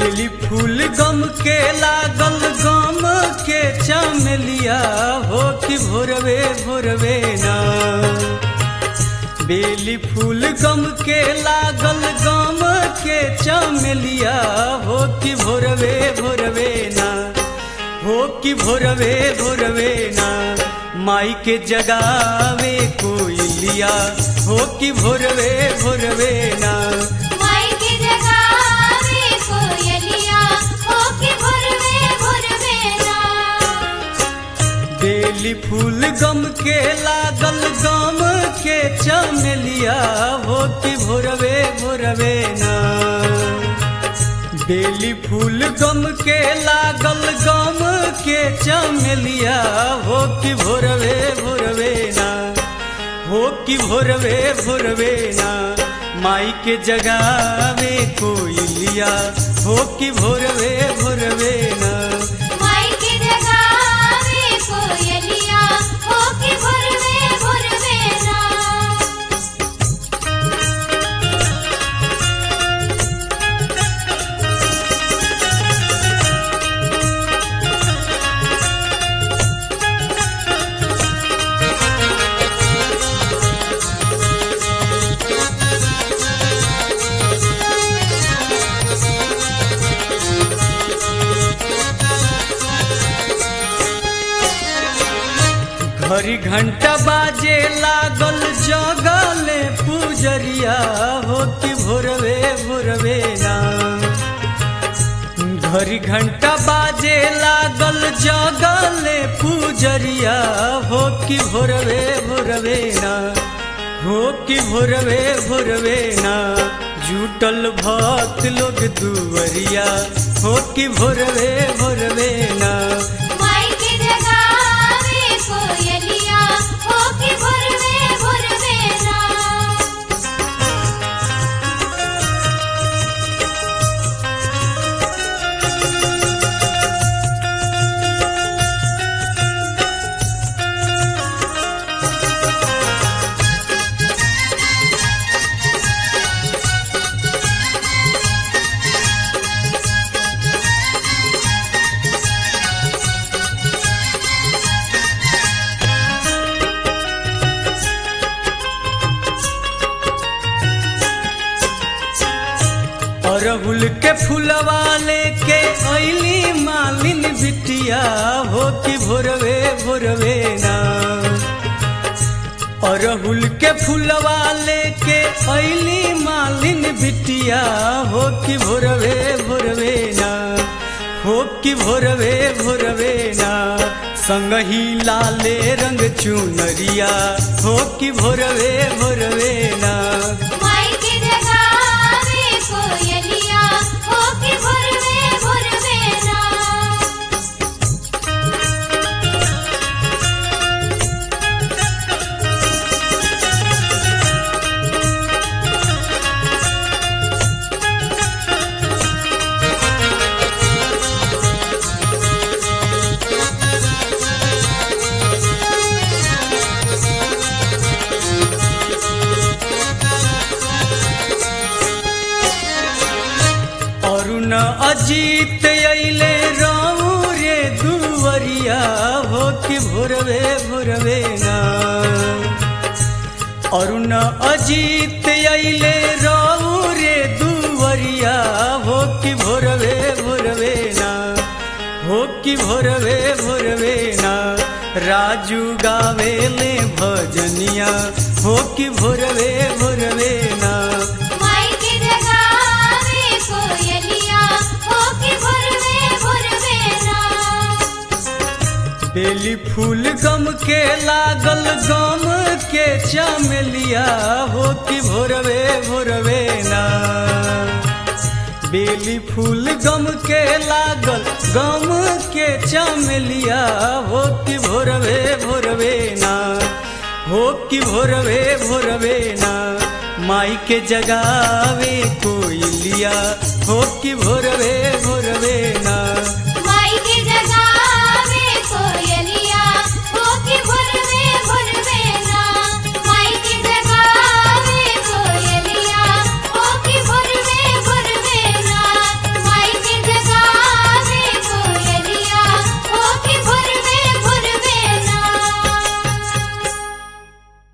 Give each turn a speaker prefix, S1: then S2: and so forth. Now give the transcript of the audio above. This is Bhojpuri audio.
S1: बेली फूल गम के लागल गम के चमेलिया हो कि भोरवे भोरवे ना बेली फूल गम के लागल गम के चमेलिया हो कि भोरवे भोरवे ना हो कि भोरवे भोरवे ना माई के जगावे कोयलिया हो कि भोरवे भोरवे ना
S2: माई के जगावे कोयलिया हो के भोरवे भोरवे ना
S1: बेली फूल गम के लागल गम के चमेलिया हो कि भोरवे भोरवे ना बेली फूल गम के लागल गम के चमेलिया हो कि भोरवे भोरवे ना हो कि भोरवे भोरवे ना माई के जगावे कोयलिया हो कि भोरवे भोरवे ना
S2: माई के जगावे कोयलिया हो के भोरवे भोरवे ना
S1: घड़ी घंटा बाजे लागल जगले पुजरिया हो कि भोरवे भोरवे ना घड़ी घंटा बाजे लागल जगले पुजरिया हो कि भोरवे भोरवे ना हो कि भोरवे भोरवे ना जुटल भक्त लोग दुवरिया हो कि भोरवे भोरवे ना
S2: माई के जगावे कोयलिया हो के भोरवे भोरवे ना
S1: अरहुल के फुलवा लेके ऐली मालिन बिटिया हो कि भोरवे भोरवे ना अरहुल के फुलवा लेके ऐली मालिन बिटिया हो कि भोरवे भोरवे ना हो कि भोरवे भोरवे ना संगही लाले रंग चुनरिया हो कि भोरवे भोरवे ना
S2: माई के जगावे कोयलिया हो के भोरवे भोरवे ना
S1: अरुण अजीत अइले राऊ रे दुवरिया हो कि भोरवे भोरवे ना अरुण अजीत अइले राऊ रे दुवरिया हो कि भोरवे भोरवे ना हो कि भोरवे भोरवे ना राजू गावेले भजनिया हो कि भोरवे भोरवे ना
S2: माई के जगावे कोयलिया हो के भोरवे भोरवे ना
S1: बेली फूल गम के लागल गम के चमेलिया हो कि भोरवे भोरवे ना बेली फूल गम के लागल गम के चमेलिया हो कि भोरवे भोरवे ना हो कि भोरवे भोरवे ना माई के जगावे कोयलिया हो कि भोरवे भोरवे ना